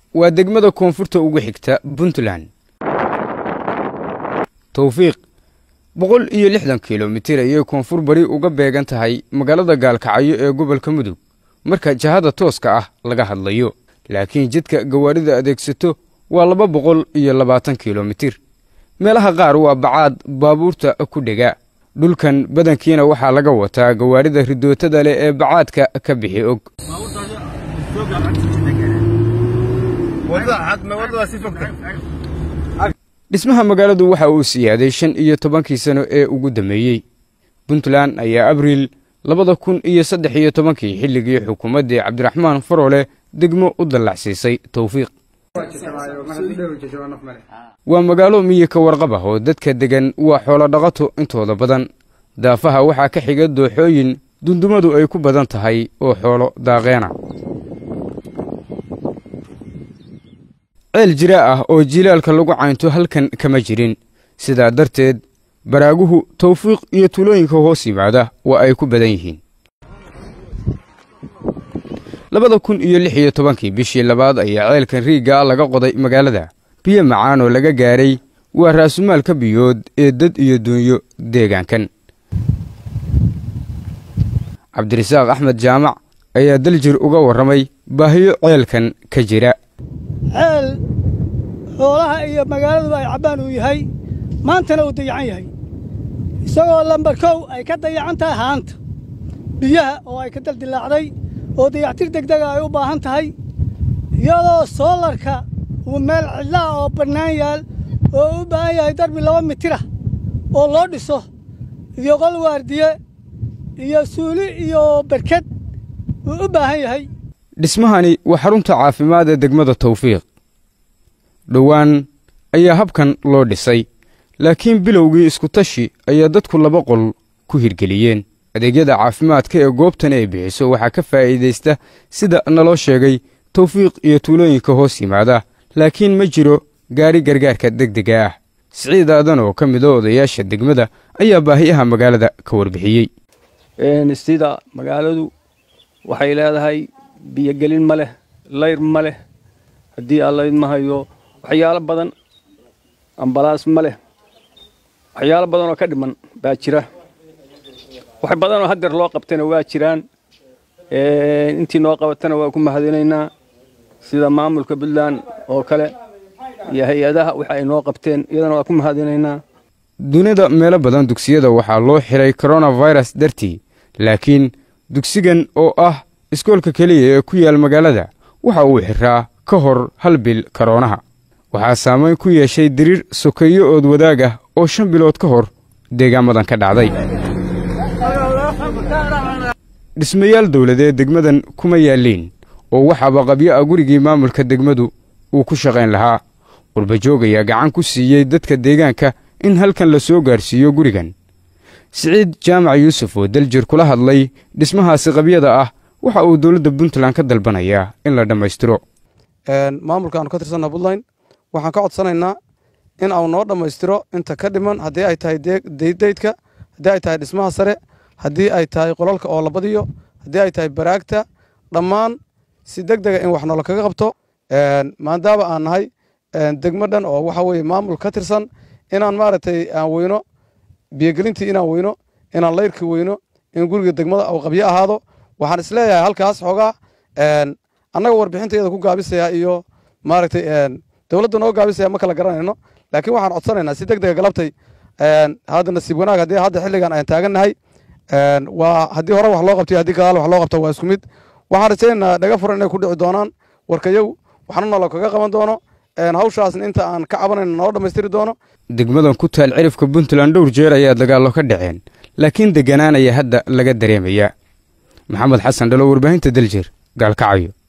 waa degmada koonfurta ugu xigta puntland towfiiq boqol iyo lixdan kilomitir ayay koonfur bari uga beegan tahay magaalada gaalkacyo ee gobolka mudug marka jahada tooska ah laga hadlayo laakiin jidka gawaarida adeegsato waa laba boqol iyo labaatan kilomitir meelaha qaar waa bacaad baabuurta ku dhega dhulkan badankiina waxaa laga wataa gawaarida ridootada leh ee bacaadka ka bixi og dhismaha magaaladu waxa uu siyaaday shan iyo tobankii sano ee ugu dammeeyey puntland ayaa abriil labada kun iyo saddex iyo tobankii xilligii xukuumaddii cabdiraxmaan faroole degmo u dallacsiisay towfiiq waa magaalo miyi ka warqab ah oo dadka deggan waa xoolo dhaqato intooda badan daafaha waxaa ka xiga dooxooyin dundumadu ay ku badan tahay oo xoolo daaqeena ceel jiraa ah oo jilaalka lagu caynto halkan kama jirin sidaa darteed baraaguhu tawfiiq iyo tulooyinka hoos yimaada waa ay ku badan yihiin labada kun iyo lix iyo tobankii bishii labaad ayaa ceelkan riigga laga qoday magaalada biyo macaan oo laga gaaray waa raasumaalka biyood ee dad iyo duunyo deegaankan cabdirasaaq axmed jaamac ayaa daljir uga warramay baahiyo ceelkan ka jira ceel xoolaha iyo magaaladuba ay cabbaan uu yahay maantana uu dayacan yahay isagoo lambar kow ay ka dayacan tahay haanta biyaha oo ay ka daldilaacday oo dayactir degdega ay u baahan tahay iyadoo soolarka uu meel cidlaah oo bannaan yaal oo u baahan yahay darbi laba mitirah oo loo dhiso iyo qol waardiye iyo suuli iyo berked uu u baahan yahay dhismahani waa xarunta caafimaad ee degmada tawfiiq dhowaan ayaa habkan loo dhisay laakiin bilowgii iskutashi ayaa dadku laba qol ku hirgeliyeen adeegyada caafimaadka ee goobtan ay bixiso waxaa ka faa'iidaysta sida naloo sheegay tawfiiq iyo tuulooyinka hoos yimaada laakiin ma jiro gaari gargaarka degdega ah siciid aadan oo ka mida odayaasha degmada ayaa baahiyaha magaalada ka warbixiyey sida magaaladu waxay leedahay biyogelin ma leh layr ma leh haddii allayd ma hayo waxyaalo badan ambalaas ma leh waxyaalo badan oo ka dhiman baa jira wax badanoo haddeer loo qabtayna waa jiraan intii noo qabatana waa ku mahadinaynaa sida maamulka puntland oo kale iyo hay-adaha waxa ay noo qabteen iyadana waa ku mahadinaynaa dunida meelo badan dugsiyada waxaa loo xiray koronafirus dartii laakiin dugsigan oo ah iskoolka keliya ee ku yaal magaalada waxa uu xiraa ka hor hal bil karoonaha waxaa saamayn ku yeeshay diriir sokeeyo ood wadaag ah oo shan bilood ka hor deegaamadan ka dhacday dhismayaal dawladeed degmadan kuma yaalliin oo waxaaba qabyo ah gurigii maamulka degmadu uu ku shaqayn lahaa qurbajoog ayaa gacan ku siiyey dadka deegaanka in halkan la soo gaarsiiyo gurigan siciid jaamac yuusuf oo daljir kula hadlay dhismahaasi qabyada ah waxa uu dowladda puntland ka dalbanayaa in la dhammaystiro maamulkaanu ka tirsanna puntland waxaan ka codsanaynaa in au noo dhammaystiro inta ka dhiman haddii ay tahay deydaydka haddii ay tahay dhismaha sare haddii ay tahay qolalka oo la badiyo haddii ay tahay baraagta dhammaan si deg dega in wax noola kaga qabto maadaama aan nahay degmo dhan oo waxa weye maamul ka tirsan inaan maaragtay aan weyno biyogelintii inaan weyno inaan layrkii weyno in guriga degmada au qabyo ahaado waxaan isleeyahay halkaas xoogaa annaga warbixintayada ku gaabisaya iyo maaragtay dowladda noo gaabisaya ma kala garanayno laakiin waxaan codsanaynaa si deg dega galabtay hadda nasiib wanaag haddii hadda xilligan aan taagannahay waa haddii hore wax loo qabtay haddii gadaal wax loo qabto waa isku mid waxaan rajaynaynaa dhaga furan inay ku dhici doonaan warkayow waxna nolo kaga qaban doono hawshaasna inta aan ka cabanayno noo dhammaystiri doono degmadan ku taal cirifka puntland dhowr jeer ayaa dagaallo ka dhaceen laakiin deganaan ayaa hadda laga dareemayaa maxamed xasan dhalo warbaahinta daljir gaalkacyo